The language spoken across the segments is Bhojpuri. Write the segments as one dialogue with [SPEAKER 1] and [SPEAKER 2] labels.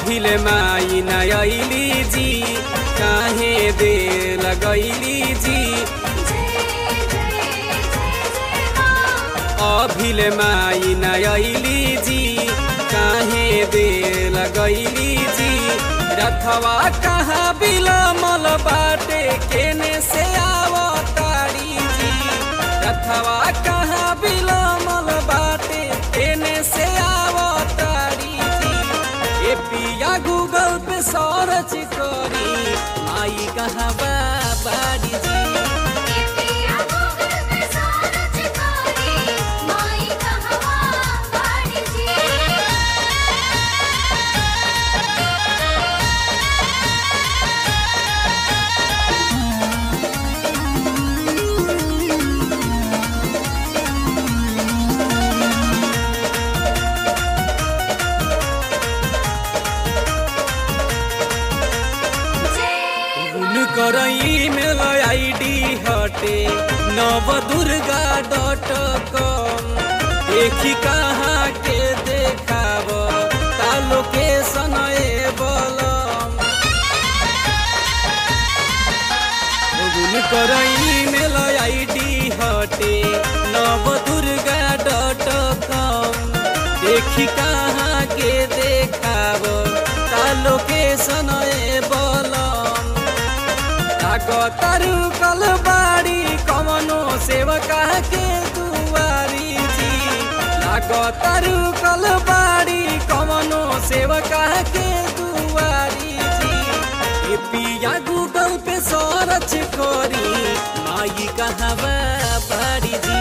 [SPEAKER 1] अभिले माई नयली जी काहे दे लगैली जी अभिले माई नयली जी काहे दे लगैली जी रथवा कहाँ बिलमल बाटे केने से आवतारी जी रथवा कहाँ बिलमल बाटे केने से आवतारी जी ए पिया गूगल पे सर्च करी आई कहाँ बा बाड़ी जी कर ईमेल आईडी हटे नव दुर्गा डॉट कॉम देखी कहाँ के देखाब का लोकेशन बलम कर ईमेल आईडी हटे नव दुर्गा डॉट कॉम देखी कहाँ के देखाब का लोकेशन बलम तारू कल बाड़ी कमनो सेवका के दुआरी जी लागो तारू कल बाड़ी कमनो सेवका के दुआरी जी ए पिया गूगल पे सर्च करी माई कहाँ बाड़ी जी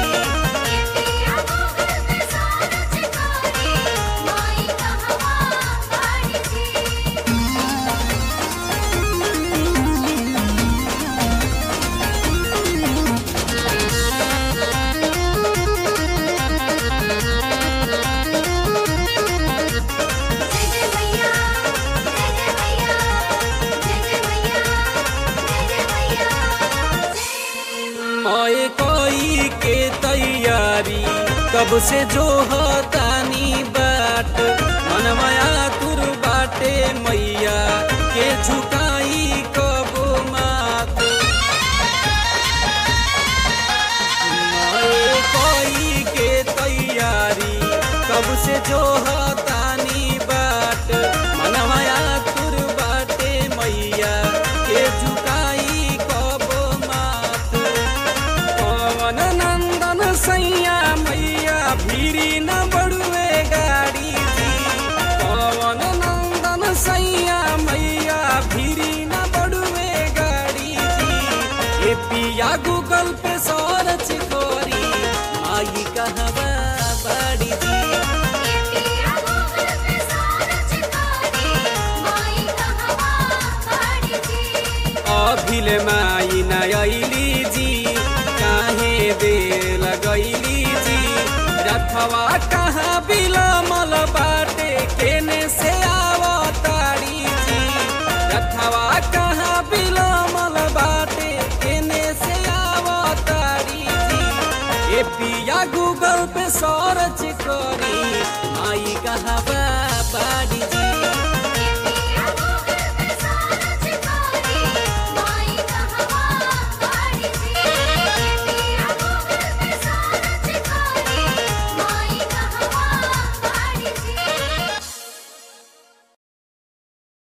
[SPEAKER 1] ओए कोई के तैयारी कब से जो तानी बाट मनमाया तुर बाटे मैया के झुकाई कब मात ओए कोई के तैयारी कब से जो तानी बाट मनमाया तुर बाटे मैया के झुकाई कब मात पवन नंदन सैया मैया भीरी न बड़ुए गाड़ी जी पवन नंदन सैया मैया भीरी न बड़ुए गाड़ी जी ए पिया गूगल पे सर्च करी आई कहवा बाड़ी जी अभिले माई नयली जी काहे दे लगैली जी रथवा कहाँ बिलमल बाटे केने से आवतारी जी रथवा कहाँ बिलमल बाटे केने से आवतारी जी ए पिया गूगल पे सर्च करी आई कहाँ बा